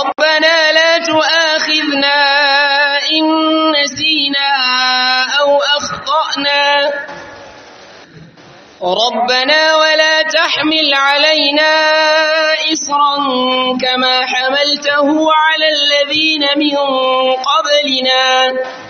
ربنا لا تؤاخذنا إن نسينا أو أخطأنا ربنا ولا تحمل علينا إصرا كما حملته على الذين من قبلنا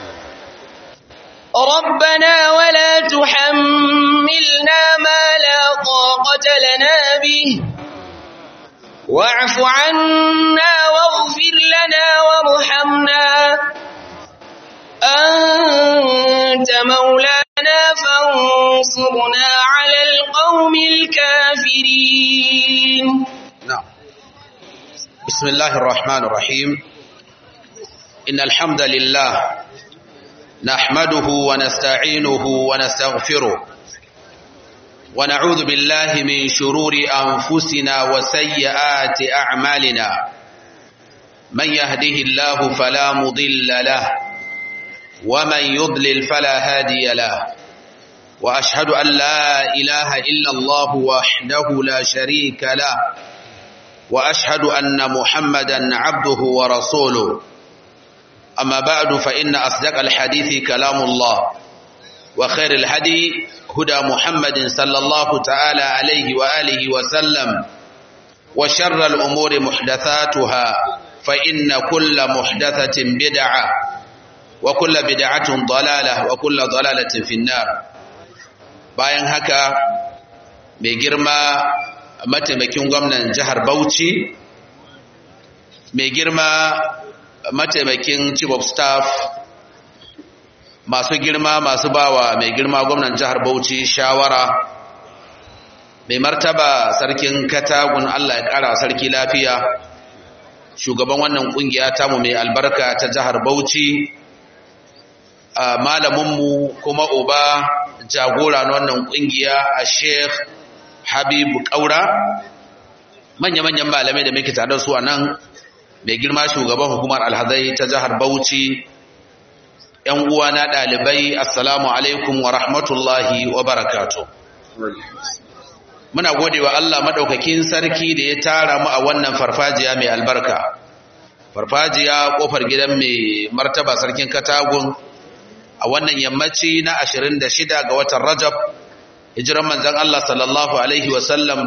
ربنا ولا تحملنا ما لا طاقة لنا به واعف عنا واغفر لنا وارحمنا أنت مولانا فانصرنا على القوم الكافرين نعم بسم الله الرحمن الرحيم إن الحمد لله نحمده ونستعينه ونستغفره ونعوذ بالله من شرور أنفسنا وسيئات أعمالنا من يهده الله فلا مضل له ومن يضلل فلا هادي له وأشهد أن لا إله إلا الله وحده لا شريك له وأشهد أن محمدا عبده ورسوله أما بعد فإن أصدق الحديث كلام الله وخير الهدي هدى محمد صلى الله تعالى عليه وآله وسلم وشر الأمور محدثاتها فإن كل محدثة بدعة وكل بدعة ضلالة وكل ضلالة في النار bayan haka mai girma mataimakin gwamnan jihar Bauchi mai girma mataimakin chief of staff masu girma masu bawa mai girma gwamnan jihar Bauchi shawara mai martaba sarkin katagun Allah ya kara sarki lafiya shugaban wannan kungiya tamu mai albarka ta jihar Bauchi malaminmu kuma uba jagora na wannan kungiya a Sheikh Habibu Kaura manya-manyan malamai da muke tare su a nan mai girma shugaban hukumar alhazai ta jihar Bauchi ‘yan uwa na ɗalibai assalamu alaikum wa rahmatullahi wa barakatu muna gode wa Allah maɗaukakin sarki da ya tara mu a wannan farfajiya mai albarka farfajiya ƙofar gidan mai martaba sarkin katagun a wannan yammaci na 26 ga watan rajab hijiran manzan Allah sallallahu alaihi wasallam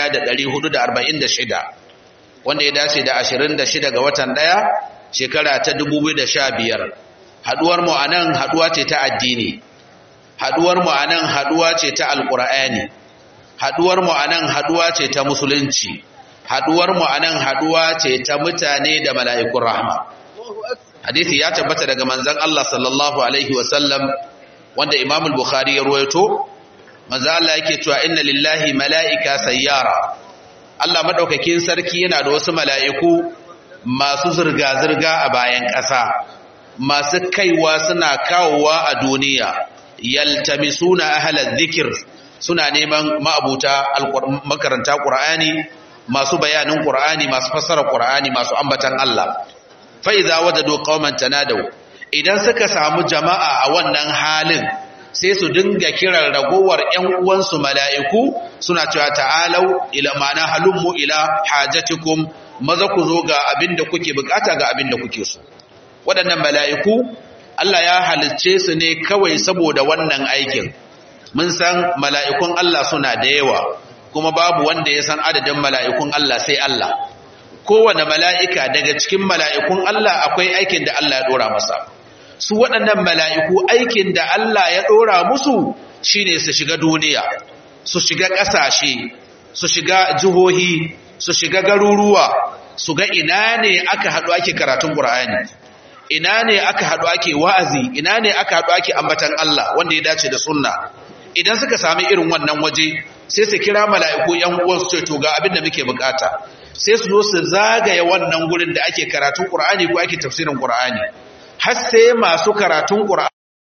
1446 wanda ya dace da 26 ga watan ɗaya shekara ta 2015 haduwar mu anan haduwa ce ta addini haduwar mu anan haduwa ce ta alqur'ani haduwar mu anan haduwa ce ta musulunci haduwar mu anan haduwa ce ta mutane da mala'ikun rahma hadisi ya tabbata daga manzon Allah sallallahu alaihi wasallam wanda Imam al-Bukhari ya ruwaito manzon Allah yake cewa inna lillahi mala'ika sayyara Allah madaukakin sarki yana da wasu mala'iku masu zurga zurga a bayan ƙasa masu kaiwa suna kawowa a duniya yaltamisuna ahlal dhikr suna neman ma'abuta makaranta Qur'ani masu bayanin Qur'ani masu fassara Qur'ani masu ambatan Allah fa idza wajadu qauman tanadaw idan suka samu jama'a a wannan halin sai su dinga kiran ragowar ƴan uwansu mala'iku suna cewa ta'alau ila ma'ana halummu ila hajatikum maza ku zo ga abinda kuke bukata ga abinda kuke so waɗannan mala'iku Allah ya halicce su ne kawai saboda wannan aikin mun san mala'ikun Allah suna da yawa kuma babu wanda ya san adadin mala'ikun Allah sai Allah kowane mala'ika daga cikin mala'ikun Allah akwai aikin da Allah ya ɗora masa su waɗannan mala'iku aikin da Allah ya ɗora musu shine su shiga duniya su shiga ƙasashe su shiga jihohi su shiga garuruwa su ga ina ne aka haɗu ake karatun ƙur'ani ina ne aka haɗu ake wa'azi ina ne aka haɗu ake ambatan Allah wanda ya dace da sunna idan suka sami irin wannan waje sai su kira mala'iku ‘yan uwansu ce to ga abin da muke bukata sai su zo su zagaye wannan gurin da ake karatun ƙur'ani ko ake tafsirin ƙur'ani har sai masu karatun ƙur'ani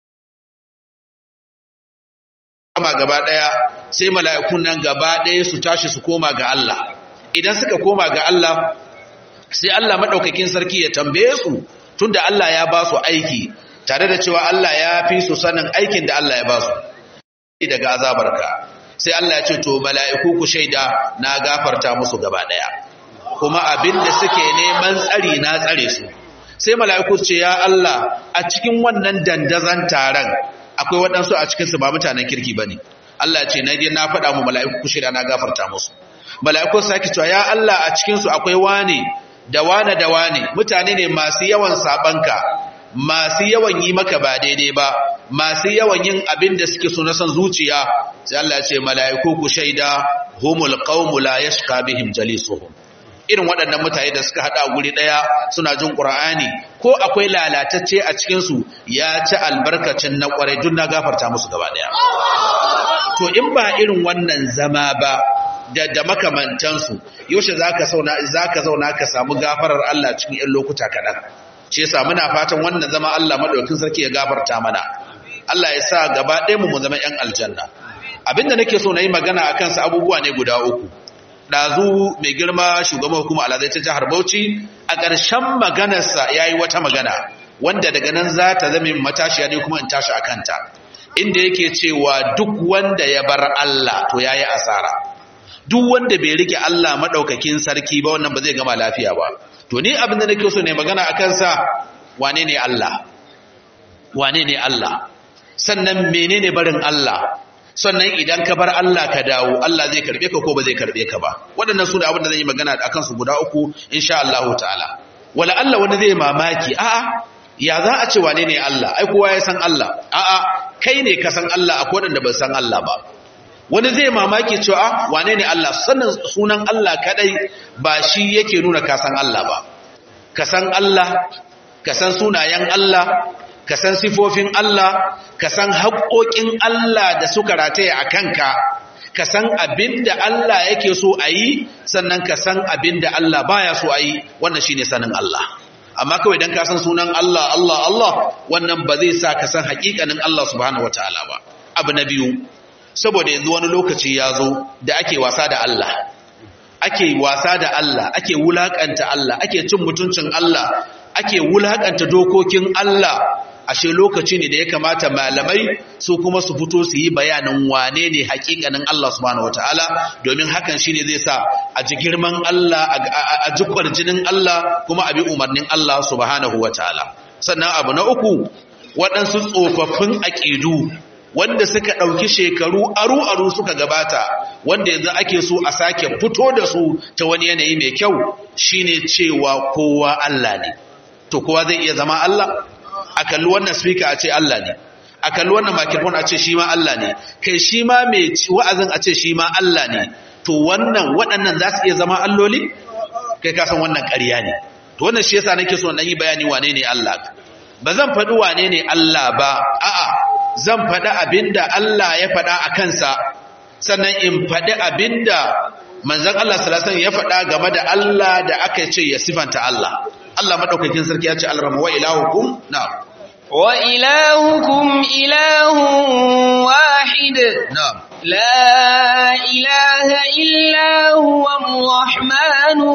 kama gaba ɗaya sai mala'ikun nan gaba ɗaya su tashi su koma ga Allah idan suka koma ga Allah sai Allah maɗaukakin sarki ya tambaye su tunda Allah ya ba su aiki tare da cewa Allah ya fi su sanin aikin da Allah ya ba su daga azabarka sai Allah ya ce to mala'iku ku shaida na gafarta musu gaba daya kuma abinda suke neman tsari na tsare su sai mala'iku ce ya Allah a cikin wannan dandazan taron akwai waɗansu a cikinsu ba mutanen kirki ba ne Allah ce na je na faɗa mu mala'iku ku shirya na gafarta musu mala'iku sake cewa ya Allah a cikinsu akwai wane da wane da wane mutane ne masu yawan sabanka masu yawan yi maka ba daidai ba masu yawan yin abin da suke so na son zuciya sai Allah ya ce mala'iku ku shaida humul qaumu la yashqa bihim jalisuhum irin waɗannan mutane da suka haɗa guri ɗaya suna jin ƙura'ani ko akwai lalatacce a cikinsu ya ci albarkacin na ƙwarai duk na gafarta musu gaba ɗaya to in ba irin wannan zama ba da da makamantansu yaushe za ka zauna ka samu gafarar Allah cikin 'yan lokuta kaɗan shi yasa muna fatan wannan zama Allah maɗaukin sarki ya gafarta mana Allah ya sa gaba ɗaya mu zama 'yan aljanna abinda nake so na yi magana a kansa abubuwa ne guda uku ɗazu mai girma shugaban hukuma alazai ta jihar Bauchi a ƙarshen maganarsa ya yi wata magana wanda daga nan za ta zama matashiya ne kuma in tashi a kanta inda yake cewa duk wanda ya bar Allah to ya yi asara duk wanda bai rike Allah maɗaukakin sarki ba wannan ba zai gama lafiya ba to ni abin da nake so ne magana a kansa wane ne Allah wane ne Allah sannan menene barin Allah sannan idan ka bar Allah ka dawo Allah zai karbe ka ko ba zai karbe ka ba waɗannan su ne abin da zan yi magana a kansu guda uku insha Allah ta'ala wala Allah wani zai mamaki a'a ya za a ce wane ne Allah ai kowa ya san Allah a'a kai ne ka san Allah akwai waɗanda ba san Allah ba wani zai mamaki cewa wane ne Allah sannan sunan Allah kadai ba shi yake nuna ka san Allah ba ka san Allah ka san sunayen Allah ka san sifofin Allah ka san haƙoƙin Allah da suka rataya a kanka ka san abin da Allah yake so a yi sannan ka san abin da Allah baya so a yi wannan shine sanin Allah amma kawai dan ka san sunan Allah Allah Allah wannan ba zai sa ka san haƙiƙanin Allah subhanahu wataala ba abu na biyu saboda yanzu wani lokaci ya zo da ake wasa da Allah ake wasa da Allah ake wulakanta Allah ake cin mutuncin Allah ake wulakanta dokokin Allah ashe lokaci ne da ya kamata malamai su kuma su fito su yi bayanin wane ne hakikanin Allah subhanahu wataala domin hakan shine zai sa a ji girman Allah a ji kwarjinin Allah kuma a bi umarnin Allah subhanahu wataala sannan abu na uku waɗansu tsofaffin aƙidu wanda suka ɗauki shekaru aru-aru suka gabata wanda yanzu ake so a sake fito da su ta wani yanayi mai kyau shine cewa kowa Allah ne to kowa zai iya zama Allah a kalli wannan speaker a ce Allah ne a kalli wannan microphone a ce shi ma Allah ne kai shi ma mai wa'azin a ce shi ma Allah ne to wannan waɗannan za su iya zama alloli kai ka san wannan ƙarya ne to wannan shi yasa nake so na yi bayani wane ne Allah ba zan faɗi wane ne Allah ba a'a zan faɗi abinda Allah ya faɗa a kansa sannan in faɗi abinda manzon Allah sallallahu alaihi ya faɗa game da Allah da aka ce ya sifanta Allah Allah madaukakin sarki ya ce alrama wa ilahukum na'am wa ilahukum ilahun wahid na'am la ilaha illa huwa ar-rahmanur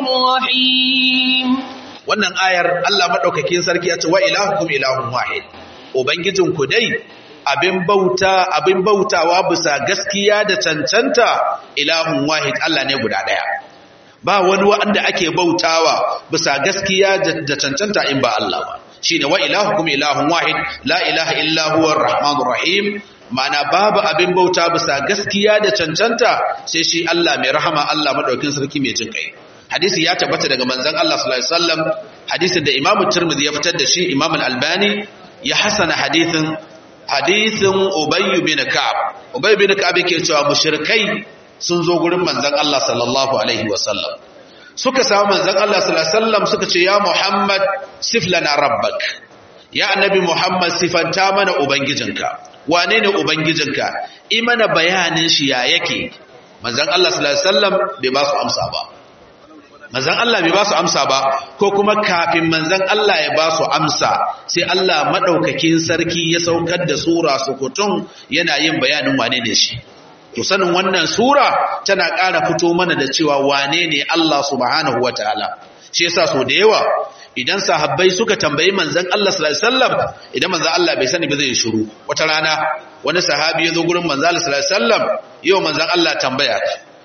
rahim wannan ayar Allah madaukakin sarki ya ce wa ilahukum ilahun wahid ubangijinku dai abin bauta abin bautawa bisa gaskiya da cancanta ilahun wahid Allah ne guda daya ba wani wanda ake bautawa bisa gaskiya da cancanta in ba Allah ba shine wa ilahukum ilahun wahid la ilaha illa huwa arrahmanur rahim mana babu abin bauta bisa gaskiya da cancanta sai shi Allah mai rahama Allah madaukin sarki mai jin kai hadisi ya tabbata daga manzon Allah sallallahu alaihi wasallam hadisin da Imam Tirmidhi ya fitar da shi Imam Al-Albani ya hasana hadisin hadisin Ubay bin Ka'ab Ubay bin Ka'ab yake cewa mushrikai sun zo gurin manzon Allah sallallahu alaihi wasallam suka samu manzon Allah sallallahu alaihi wasallam suka ce ya Muhammad sif lana rabbak ya annabi Muhammad sifanta mana ubangijinka wane ne ubangijinka i mana bayanin shi ya yake manzon Allah sallallahu alaihi wasallam bai ba su amsa ba manzon Allah bai ba su amsa ba ko kuma kafin manzon Allah ya ba su amsa sai Allah madaukakin sarki ya saukar da sura sukutun yana yin bayanin wane ne shi to sanin wannan sura tana ƙara fito mana da cewa wane ne Allah subhanahu wataala shi yasa so da yawa idan sahabbai suka tambayi manzon Allah sallallahu alaihi wasallam idan manzon Allah bai sani ba zai shiru wata rana wani sahabi ya zo gurin manzon Allah sallallahu alaihi wasallam yau manzon Allah tambaya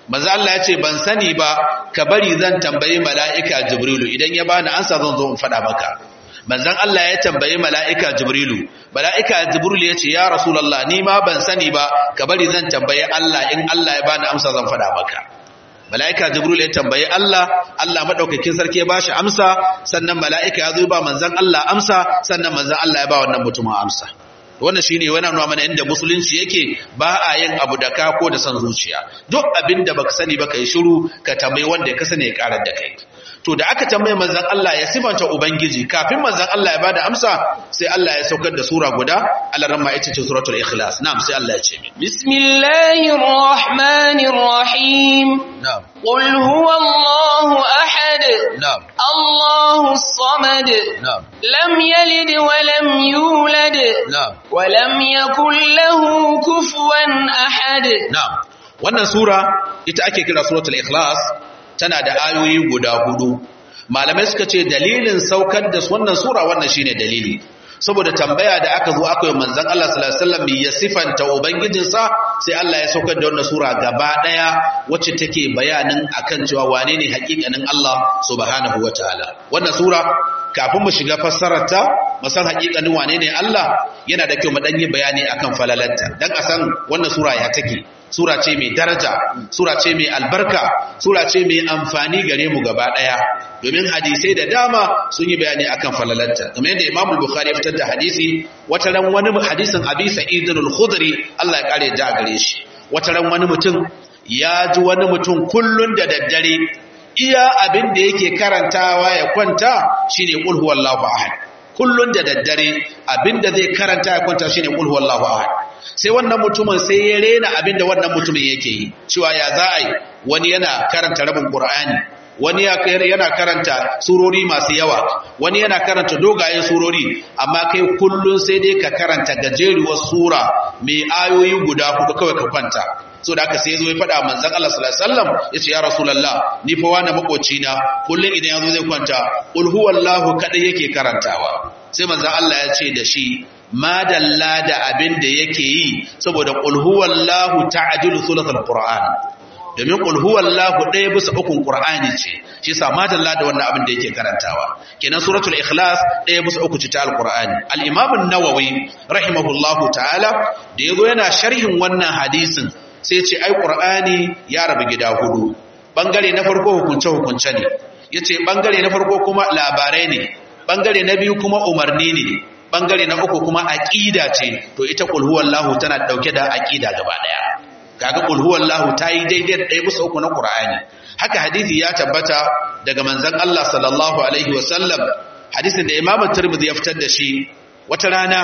manzo Allah ya ce ban sani ba ka bari zan tambayi mala'ika jibrilu idan ya bani ansa zan zo in faɗa maka manzon Allah ya tambayi mala'ika jibrilu mala'ika jibrilu ya ce ya rasulullah ni ma ban sani ba ka bari zan tambayi Allah in Allah ya bani amsa zan faɗa maka mala'ika jibril ya tambayi Allah Allah madaukakin sarki ya bashi amsa sannan mala'ika ya zo ba manzon Allah amsa sannan manzon Allah ya ba wannan mutumin amsa wannan shine wani nuna mana inda musulunci yake ba a yin abu da ka ko da san zuciya duk abin da baka sani ba kai shiru ka tambayi wanda ya kasane ya karar da kai to da aka tambaye manzon Allah ya sifanta ubangiji kafin manzon Allah ya bada amsa sai Allah ya saukar da sura guda alaran ma ita ce suratul ikhlas na'am sai Allah ya ce min bismillahir rahmanir rahim na'am qul huwallahu ahad na'am allahus samad na'am lam yalid wa lam yulad na'am wa lam yakul lahu kufuwan ahad na'am wannan sura ita ake kira suratul ikhlas tana da ayoyi guda hudu malamai suka ce dalilin saukar da wannan sura wannan shine dalili saboda tambaya da aka zo aka yi manzon Allah sallallahu alaihi wasallam ya sifanta ubangijinsa sai Allah ya saukar da wannan sura gaba daya wacce take bayanin akan cewa wane ne hakikanin Allah subhanahu wataala wannan sura kafin mu shiga fassarar ta mu san hakikanin wane ne Allah yana da kyau mu dan yi bayani akan falalarta dan a san wannan sura ya take sura ce mai daraja sura ce mai albarka sura ce mai amfani gare mu gaba daya domin hadisai da dama sun yi bayani akan falalarta kamar yadda Imam Bukhari ya fitar da hadisi wata ran wani hadisin Abi Sa'id al-Khudri Allah ya kare ja gare shi wata ran wani mutum ya ji wani mutum kullun da daddare iya abin da yake karantawa ya kwanta shine qul huwallahu ahad kullun da daddare abin da zai karanta ya kwanta shine qul huwallahu ahad sai wannan mutumin sai ya rena abin da wannan mutumin yake yi cewa ya za a yi wani yana karanta rabin qur'ani wani yana karanta surori masu yawa wani yana karanta dogayen surori amma kai kullun sai dai ka karanta gajeruwar sura mai ayoyi guda hudu kawai ka kwanta so da aka sai zo ya faɗa manzon Allah sallallahu alaihi wasallam yace ya rasulullah ni fa wani makoci na kullun idan yazo zai kwanta qul huwallahu kadai yake karantawa sai manzon Allah ya ce da shi madalla da abin da yake yi saboda qul huwallahu ta'dilu thuluthul qur'an domin qul huwallahu ɗaya bisa ukun qur'ani ce shi yasa madalla da wannan abin da yake karantawa kenan suratul ikhlas ɗaya bisa uku ce ta alqur'ani al-imam an-nawawi rahimahullahu ta'ala da yazo yana sharhin wannan hadisin sai ce ai qur'ani ya rabu gida hudu bangare na farko hukunce hukunce ne yace bangare na farko kuma labarai ne bangare na biyu kuma umarni ne bangare na uku kuma aqida ce to ita qul huwallahu tana dauke da aqida gaba daya kaga qul huwallahu tayi daidai da ɗaya bisa uku na qur'ani haka hadisi ya tabbata daga manzon Allah sallallahu alaihi wasallam hadisin da Imam Tirmidhi ya fitar da shi wata rana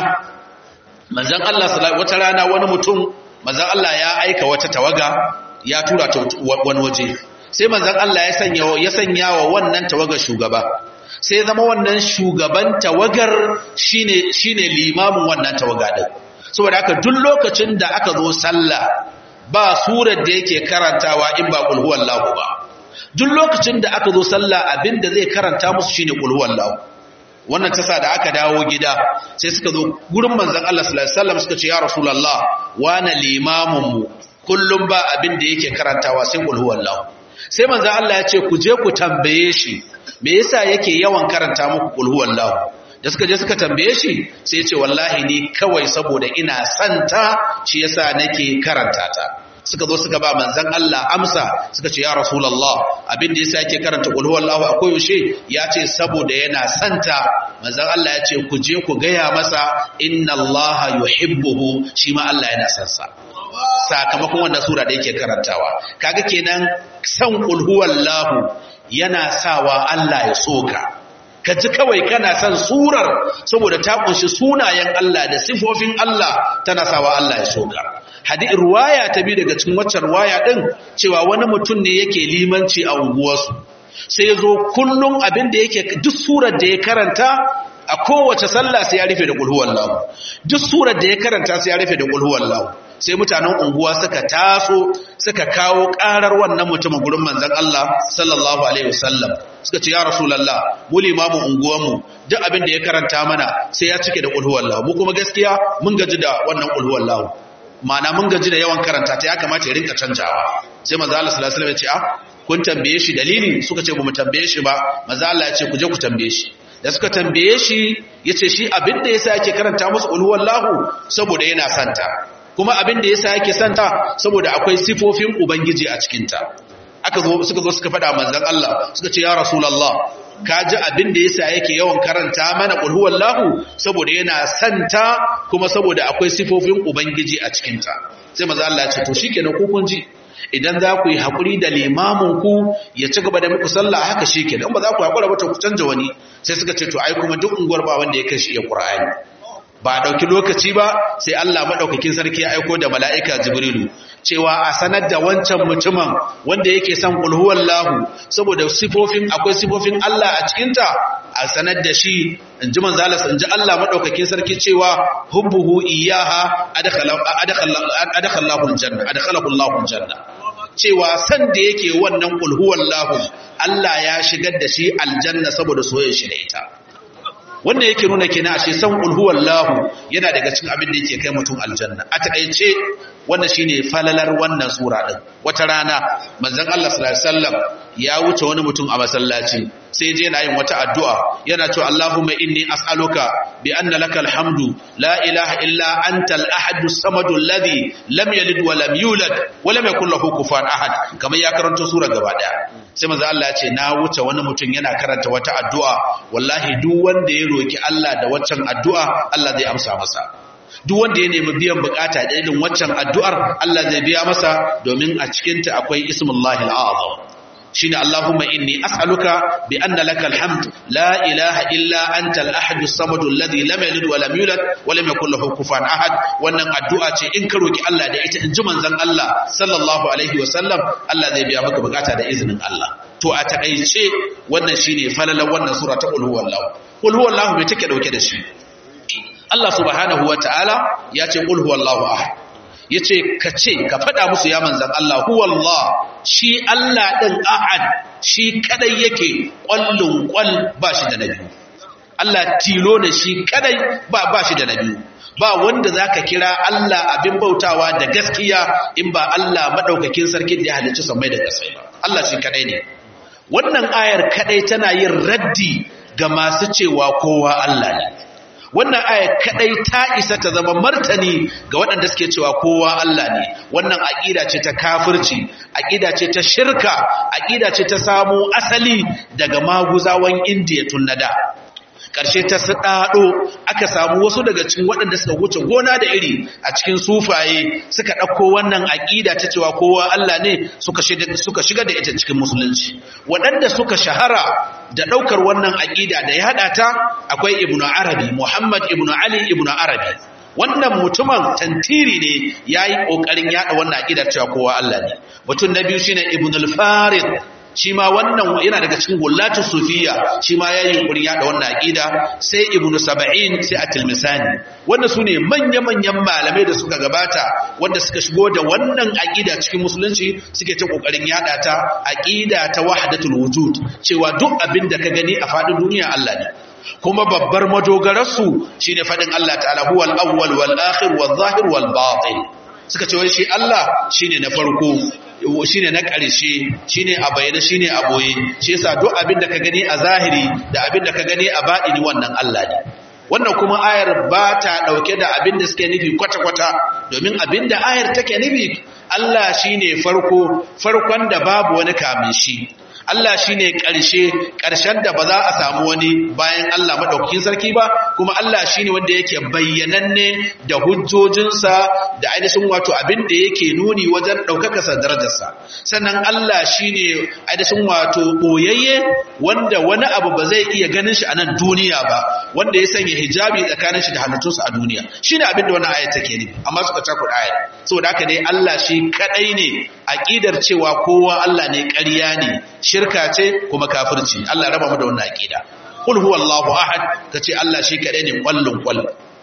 manzon Allah sallallahu wata rana wani mutum manzon Allah ya aika wata tawaga ya tura ta wani waje sai manzon Allah ya sanya ya sanya wa wannan tawaga shugaba sai zama wannan shugaban tawagar shine shine limamin wannan tawaga din saboda haka duk lokacin da aka zo sallah ba surar da yake karantawa in ba qul huwallahu ba duk lokacin da aka zo sallah abinda zai karanta musu shine qul huwallahu wannan tasa da aka dawo gida sai suka zo gurin manzon Allah sallallahu alaihi wasallam suka ce ya rasulullah wana limamun mu kullum ba abin da yake karantawa sai qul huwallahu sai manzon Allah ya ce ku je ku tambaye shi me yasa yake yawan karanta muku qul huwallahu da suka je suka tambaye shi sai ya ce wallahi ni kawai saboda ina santa shi yasa nake karanta ta suka zo suka ba manzon Allah amsa suka ce ya rasulullah abin da yasa yake karanta qul huwallahu akwai yaushe ya ce saboda yana santa manzon Allah ya ce ku je ku gaya masa inna Allah yuhibbuhu shi ma Allah yana son sa sakamakon wannan sura da yake karantawa kaga kenan san qul huwallahu yana sawa Allah ya soka ka ji kawai kana son surar saboda ta kunshi sunayen Allah da sifofin Allah tana sawa Allah ya soka hadith ruwaya ta bi daga cikin waccan ruwaya din cewa wani mutum ne yake limanci a unguwarsu sai ya zo kullum abin da yake duk surar da ya karanta a kowace sallah sai ya rufe da qul huwallahu duk surar da ya karanta sai ya rufe da qul huwallahu sai mutanen unguwa suka taso suka kawo karar wannan mutumin gurin manzon Allah sallallahu alaihi wasallam suka ce ya rasulullah mu limamin unguwarmu duk abin da ya karanta mana sai ya cike da qul huwallahu mu kuma gaskiya mun gaji da wannan qul huwallahu ma'ana mun gaji da yawan karanta ta ya kamata ya rinka canjawa sai manzo Allah sallallahu alaihi wasallam ya ce ah kun tambaye shi dalili suka ce bamu tambaye shi ba manzo Allah ya ce ku je ku tambaye shi da suka tambaye shi yace shi abin da yasa yake karanta musu qul huwallahu saboda yana santa kuma abin da yasa yake santa saboda akwai sifofin ubangiji a cikin ta aka zo suka zo suka faɗa manzon Allah suka ce ya rasulullah ka ji abin da yasa yake yawan karanta mana qul huwallahu saboda yana santa kuma saboda akwai sifofin ubangiji a cikin ta sai manzon Allah ya ce to shikenan ku kun ji idan za ku yi haƙuri da limamin ku ya ci gaba da muku sallah haka shikenan ba za ku haƙura ba to ku canja wani sai suka ce to ai kuma duk unguwar ba wanda ya kai shi ya Qur'ani ba ɗauki lokaci ba sai Allah maɗaukakin sarki ya aiko da mala'ika Jibrilu cewa a sanar da wancan mutumin wanda yake son ƙulhuwan lahu saboda sifofin akwai sifofin Allah a cikinta a sanar da shi in ji manzalas in ji Allah maɗaukakin sarki cewa hubbuhu iyaha adakhallahu janna cewa san da yake wannan ƙulhuwan lahu Allah ya shigar da shi aljanna saboda soyayya shi da ita wannan yake nuna kenan ashe san qul huwallahu yana daga cikin abin da yake kai mutum aljanna a takeice wannan shine falalar wannan sura din wata rana manzon Allah sallallahu alaihi wasallam ya wuce wani mutum a masallaci sai je yana yin wata addu'a yana cewa Allahumma inni as'aluka bi anna lakal hamdu la ilaha illa anta al-ahad as-samad alladhi lam yalid wa lam yulad wa lam yakul lahu kufuwan ahad kamar ya karanta sura gaba daya sai manzo Allah ya ce na wuce wani mutum yana karanta wata addu'a wallahi duk wanda ya roki Allah da waccan addu'a Allah zai amsa masa duk wanda ya nemi biyan bukata da irin waccan addu'ar Allah zai biya masa domin a cikin ta akwai ismullahi al-azam shine Allahumma inni as'aluka bi anna lakal hamd la ilaha illa anta al-ahad as-samad alladhi lam yalid wa lam yulad wa lam yakul lahu kufuwan ahad wannan addu'a ce in ka roki Allah da ita in ji manzon Allah sallallahu alaihi wa sallam Allah zai biya maka bukata da izinin Allah to a takaice wannan shine falalan wannan sura ta qul huwallahu qul huwallahu me take dauke da shi Allah subhanahu wa ta'ala ya ce qul huwallahu ahad yace ka ce ka faɗa musu ya manzan Allah huwallah shi Allah ɗin ahad shi kadai yake ƙwallon ƙwal ba shi da na biyu Allah tilo ne shi kadai ba ba shi da na biyu ba wanda zaka kira Allah abin bautawa da gaskiya in ba Allah madaukakin sarki da ya halicci samai da kasai ba Allah shi kadai ne wannan ayar kadai tana yin raddi ga masu cewa kowa Allah ne wannan aya kadai ta isa ta zama martani ga waɗanda suke cewa kowa Allah ne wannan aqida ce ta kafirci aqida ce ta shirka aqida ce ta samu asali daga maguzawan indiya tun nada ƙarshe ta saɗaɗo aka samu wasu daga cikin waɗanda suka wuce gona da iri a cikin sufaye suka ɗauko wannan aƙida ta cewa kowa Allah ne suka shiga da ita cikin musulunci waɗanda suka shahara da ɗaukar wannan aƙida da ya haɗa ta akwai ibnu arabi muhammad ibnu ali ibnu arabi wannan mutumin tantiri ne ya yi ƙoƙarin yaɗa wannan aƙida cewa kowa Allah ne mutum na biyu shine ibnu al-farid shi ma wannan yana daga cikin gullatu sufiya shi ma ya yi yunkurin yada wannan aqida sai ibnu saba'in sai at-tilmisani wanda su ne manya-manyan malamai da suka gabata wanda suka shigo da wannan aqida cikin musulunci suke ta kokarin yada ta aqida ta wahdatul wujud cewa duk abin da ka gani a fadin duniya Allah ne kuma babbar madogararsu shine fadin Allah ta'ala huwal awwal wal akhir wal zahir wal batin suka ce wai shi Allah shine na farko shine na ƙarshe shine a bayyana shine a boye shi yasa duk abin da ka gani a zahiri da abin da ka gani a baɗini wannan Allah ne wannan kuma ayar ba ta ɗauke da abin da suke nufi kwata-kwata domin abin da ayar take nufi Allah shine farko farkon da babu wani kamin shi Allah shi ne ƙarshe ƙarshen da ba za a samu wani bayan Allah maɗaukakin sarki ba kuma Allah shi ne wanda yake bayyananne da hujjojinsa da ainihin wato abin da yake nuni wajen ɗaukakarsa darajarsa sannan Allah shi ne ainihin wato ɓoyayye wanda wani abu ba zai iya ganin shi a nan duniya ba wanda ya sanya hijabi tsakanin shi da halittunsa a duniya shi ne abin da wani ayat take nufi amma suka cakuɗa ayat saboda haka dai Allah shi kaɗai ne aƙidar cewa kowa Allah ne ƙarya ne shirka ce kuma kafirci Allah raba mu da wannan aqida qul huwallahu ahad kace Allah shi kadai ne kwallon kwall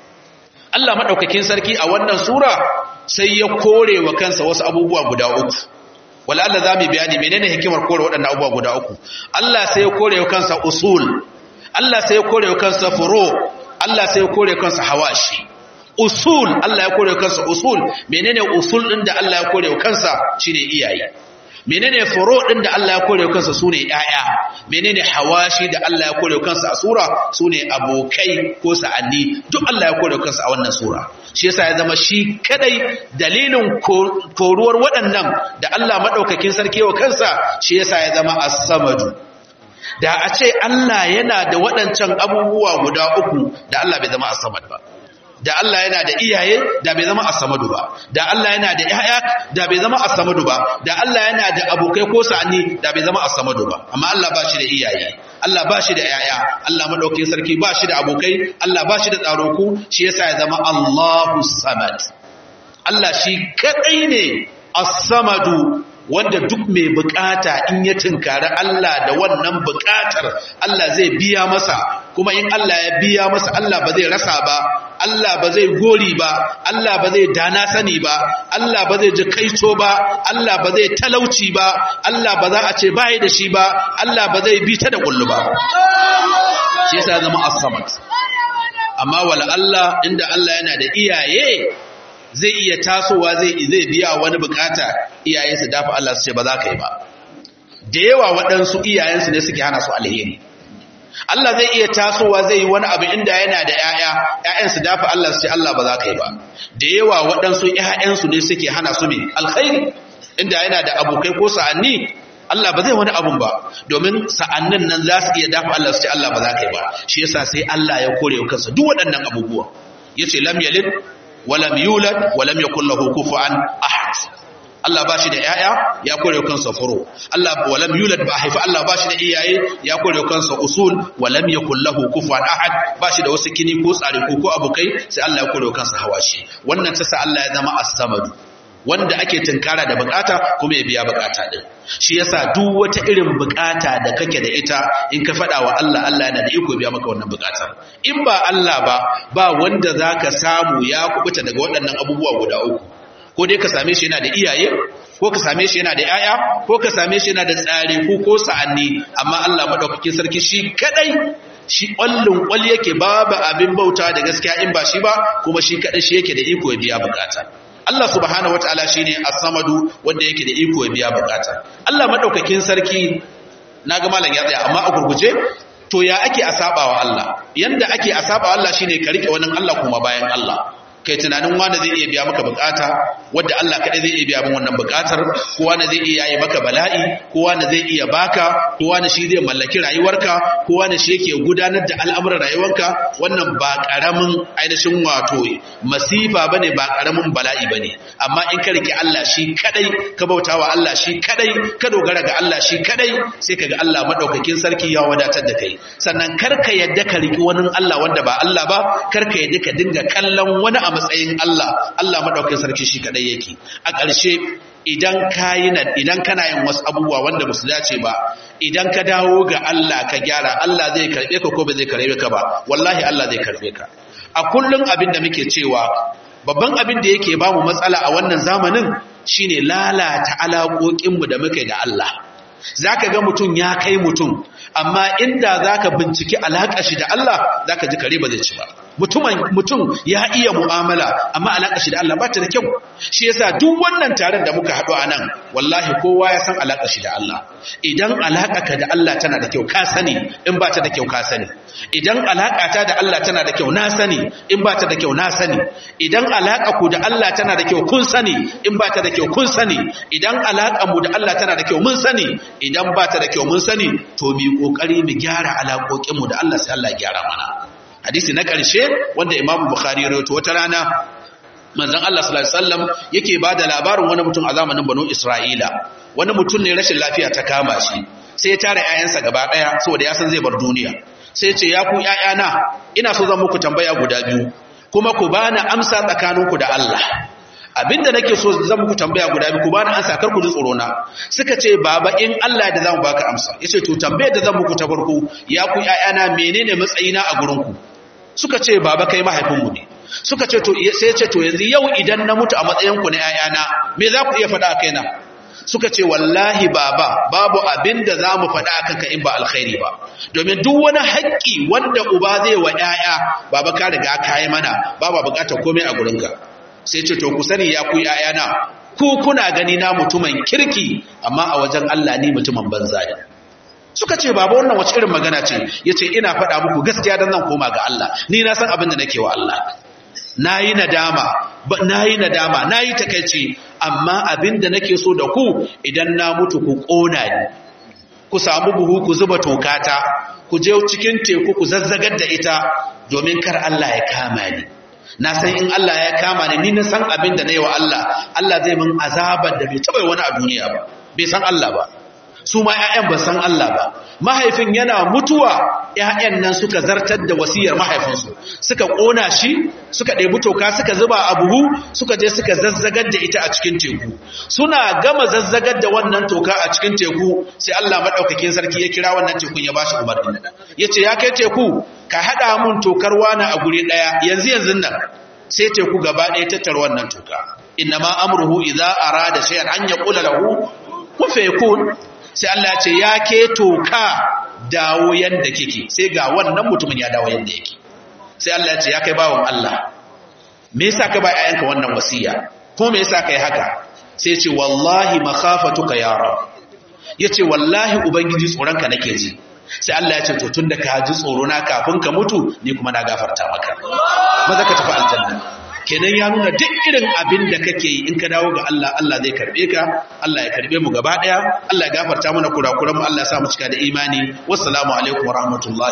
Allah madaukakin sarki a wannan sura sai ya kore wa kansa wasu abubuwa guda uku wala Allah zamu bayani menene hikimar kore waɗannan abubuwa guda uku Allah sai ya kore wa kansa usul Allah sai ya kore wa kansa furu Allah sai ya kore wa kansa hawashi usul Allah ya kore wa kansa usul menene usul din da Allah ya kore wa kansa shine iyaye menene furo din da Allah ya kore kansa sune ƴaƴa menene hawashi da Allah ya kore kansa a sura sune abokai ko sa'anni duk Allah ya kore kansa a wannan sura shi yasa ya zama shi kadai dalilin koruwar waɗannan da Allah madaukakin sarki wa kansa shi yasa ya zama as-samadu da a ce Allah yana da waɗancan abubuwa guda uku da Allah bai zama as-samad ba da Allah yana da iyaye da bai zama as-samadu ba da Allah yana da ƴaƴa da bai zama as-samadu ba da Allah yana da abokai ko sa'ani da bai zama as-samadu ba amma Allah ba shi da iyaye Allah ba shi da ƴaƴa Allah madaukakin sarki ba shi da abokai Allah ba shi da tsaroku shi yasa ya zama Allahu samad Allah shi kadai ne as-samadu wanda duk mai bukata in ya tunkari Allah da wannan bukatar Allah zai biya masa kuma in Allah ya biya masa Allah ba zai rasa ba Allah ba zai gori ba Allah ba zai dana sani ba Allah ba zai ji kaito ba Allah ba zai talauci ba Allah ba za a ce bai da shi ba Allah ba zai bi ta da kullu ba shi yasa zama as-samad amma wala Allah inda Allah yana da iyaye zai iya tasowa zai zai biya wani bukata iyayensu dafa Allah su ce ba za ka yi ba da yawa waɗansu iyayensu ne suke hana su alheri Allah zai iya tasowa zai yi wani abu inda yana da ‘ya'ya, ‘ya'yansu dafa Allah su ce Allah ba za ka yi ba. Da yawa waɗansu ‘ya'yansu ne suke hana su mai alkhairi, inda yana da abokai ko sa'anni, Allah ba zai wani abun ba, domin sa'annin nan za su iya dafa Allah su ce Allah ba za ka yi ba. Shi yasa sai Allah ya kore kansa duk waɗannan abubuwa. Ya ce lam yalid, walam yulad, walam yakul lahu kufuwan ahad. Allah ba shi da ‘ya'ya ya kore kansa furo, Allah walam yulad ba haifi Allah ba shi da iyaye ya kore kansa usul walam ya kullahu kufuwan ahad ba shi da wasu kini ko tsari ko ko abokai sai Allah ya kore kansa hawashi wannan ta sa Allah ya zama as-samadu wanda ake tunkara da bukata kuma ya biya bukata din shi yasa duk wata irin bukata da kake da ita in ka faɗa wa Allah Allah yana da iko biya maka wannan bukatar in ba Allah ba ba wanda zaka samu ya kubuta daga waɗannan abubuwa guda uku ko dai ka same shi yana da iyaye ko ka same shi yana da yaya ko ka same shi yana da tsare ko ko sa'anni amma Allah madaukakin sarki shi kadai shi ƙwallon ƙwal yake babu abin bauta da gaskiya in ba shi ba kuma shi kadai shi yake da iko ya biya bukata Allah subhanahu wataala shine as-samadu wanda yake da iko ya biya bukata Allah madaukakin sarki naga malam ya tsaya amma a gurguje to ya ake asabawa Allah yanda ake asabawa Allah shine ka rike wannan Allah kuma bayan Allah kai tunanin wanda zai iya biya maka bukata wadda Allah kaɗai zai iya biya min wannan bukatar ko wanda zai iya yi maka bala'i ko wanda zai iya baka ko wanda shi zai mallaki rayuwarka ko wanda shi yake gudanar da al'amuran rayuwarka wannan ba ƙaramin ainihin wato masifa bane ba ƙaramin bala'i bane amma in ka rike Allah shi kaɗai ka bautawa Allah shi kaɗai ka dogara ga Allah shi kaɗai sai ka ga Allah madaukakin sarki ya wadatar da kai sannan kar ka yadda ka riki wani Allah wanda ba Allah ba kar ka yadda ka dinga kallon wani a matsayin Allah Allah madaukakin sarki shi kadai yake a ƙarshe idan kayi na idan kana yin wasu abubuwa wanda ba su dace ba idan ka dawo ga Allah ka gyara Allah zai karbe ka ko ba zai karbe ka ba wallahi Allah zai karbe ka a kullun abin da muke cewa babban abin da yake ba mu matsala a wannan zamanin shine lalata alaƙoƙinmu da muke da Allah zaka ga mutum ya kai mutum amma inda zaka binciki alaƙa shi da Allah zaka ji kare ba zai ci ba mutum ya iya mu'amala amma alaƙa shi da Allah ba ta da kyau shi yasa duk wannan taron da muka haɗu a nan wallahi kowa ya san alaƙa shi da Allah idan alaƙa ka da Allah tana da kyau ka sani in ba ta da kyau ka sani idan alaƙa ta da Allah tana da kyau na sani in ba ta da kyau na sani idan alaƙa ku da Allah tana da kyau kun sani in ba ta da kyau kun sani idan alaƙa mu da Allah tana da kyau mun sani idan ba ta da kyau mun sani to mu kokari mu gyara alaƙoƙin mu da Allah sai Allah ya gyara mana hadisi na ƙarshe wanda Imam Bukhari ya rawaito wata rana manzon Allah sallallahu alaihi wasallam yake bada labarin wani mutum a zamanin Banu Isra'ila wani mutum ne rashin lafiya ta kama shi sai ya tare ƴaƴansa gaba ɗaya saboda ya san zai bar duniya sai ya ce ya ku ƴaƴana ina so zan muku tambaya guda biyu kuma ku bani amsa tsakaninku da Allah abinda nake so zan muku tambaya guda biyu ku bani amsa kar ku ji tsoro na suka ce baba in Allah da zamu baka amsa yace to tambayar da zan muku ta farko ya ku ƴaƴana menene matsayina a gurin ku suka ce baba kai mahaifinmu ne suka ce to sai ce to yanzu yau idan na mutu a matsayin ku na ƴaƴana me za ku iya faɗa a kaina suka ce wallahi baba babu abin da za mu faɗa akan ka in ba alkhairi ba domin duk wani haƙƙi wanda uba zai wa ƴaƴa baba ka riga ka yi mana baba buƙatar komai a gurinka sai ce to ku sani ya ku ƴaƴana ko kuna gani na mutumin kirki amma a wajen Allah ni mutumin banza ne suka ce baba wannan wace irin magana ce yace ina faɗa muku gaskiya dan zan koma ga Allah ni na san abin da nake wa Allah nayi nadama nayi nadama nayi takeici amma abin da nake so da ku idan na mutu ku kona ni ku samu buhu ku zuba tokata ku je cikin teku ku zazzagar da ita domin kar Allah ya kama ni na san in Allah ya kama ni ni na san abin da na yi wa Allah Allah zai min azabar da bai taɓa wani a duniya ba bai san Allah ba su ma 'ya'yan ba san Allah ba mahaifin yana mutuwa 'ya'yan nan suka zartar da wasiyar mahaifinsu suka ƙona shi suka ɗebi toka suka zuba a buhu suka je suka zazzagar da ita a cikin teku suna gama zazzagar da wannan toka a cikin teku sai Allah maɗaukakin sarki ya kira wannan tekun ya bashi umarni ya ce ya kai teku ka haɗa mun tokar wani a guri ɗaya yanzu yanzu nan sai teku gaba ɗaya tattara wannan toka inna ma amruhu idza arada shay'an an yaqula lahu kun fayakun sai Allah ya ce ya ke toka dawo yanda kike sai ga wannan mutumin ya dawo yanda yake sai Allah ya ce ya kai bawon Allah me yasa ka ba ayyanka wannan wasiya ko me yasa kai haka sai ya ce wallahi makhafatuka ya rab yace wallahi ubangiji tsoronka nake ji sai Allah ya ce to tunda ka ji tsoro na kafin ka mutu ni kuma na gafarta maka maza ka tafi aljanna kenan ya nuna duk irin abin da kake yi in ka dawo ga Allah Allah zai karbe ka Allah ya karbe mu gaba daya Allah ya gafarta mana kurakuran mu Allah ya sa mu cika da imani wassalamu alaikum wa rahmatullahi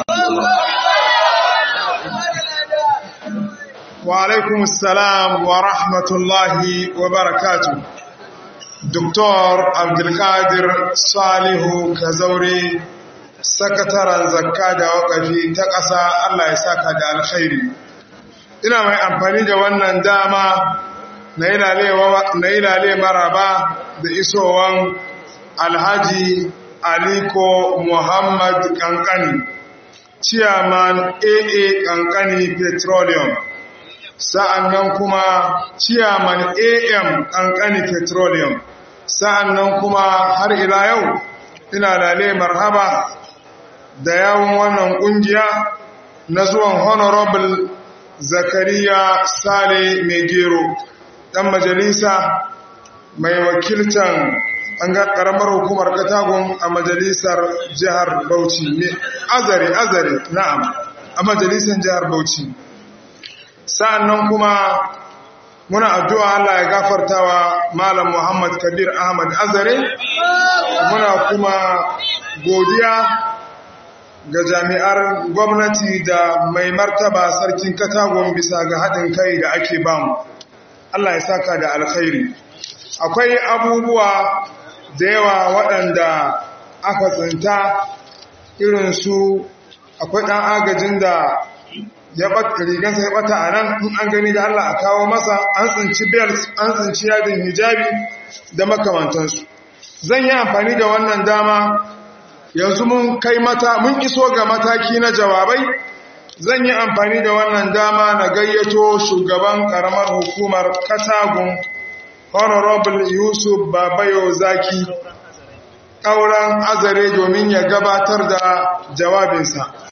wa alaikum assalam wa rahmatullahi wa barakatuh Dr. Abdulkadir Salihu Kazaure sakataren zakka da wakafi ta ƙasa Allah ya saka da alkhairi ina mai amfani da wannan dama na yi lale maraba da isowan alhaji aliko muhammad kankani chairman aa kankani petroleum sa'annan kuma chairman am kankani petroleum sa'annan kuma har ila yau ina lale marhaba da yawon wannan kungiya na zuwan honorable zakariya sale mai gero ɗan majalisa mai wakiltan an ga ƙaramar hukumar katagun a majalisar jihar bauchi ne azare azare na'am a majalisar jihar bauchi sa'annan kuma muna addu'a Allah ya gafartawa malam Muhammad Kabir Ahmad Azare muna kuma godiya ga jami'ar gwamnati da mai martaba sarkin katagon bisa ga haɗin kai da ake bamu Allah ya saka da alkhairi akwai abubuwa da yawa waɗanda aka tsinta irin su akwai ɗan agajin da ya ɓata rigansa ya ɓata a nan in an gani da Allah a kawo masa an tsinci belt an tsinci yadin hijabi da makamantansu zan yi amfani da wannan dama yanzu mun kai mata mun iso ga mataki na jawabai zan yi amfani da wannan dama na gayyato shugaban karamar hukumar katagun honorable yusuf babayo zaki ƙauran azare domin ya gabatar da jawabinsa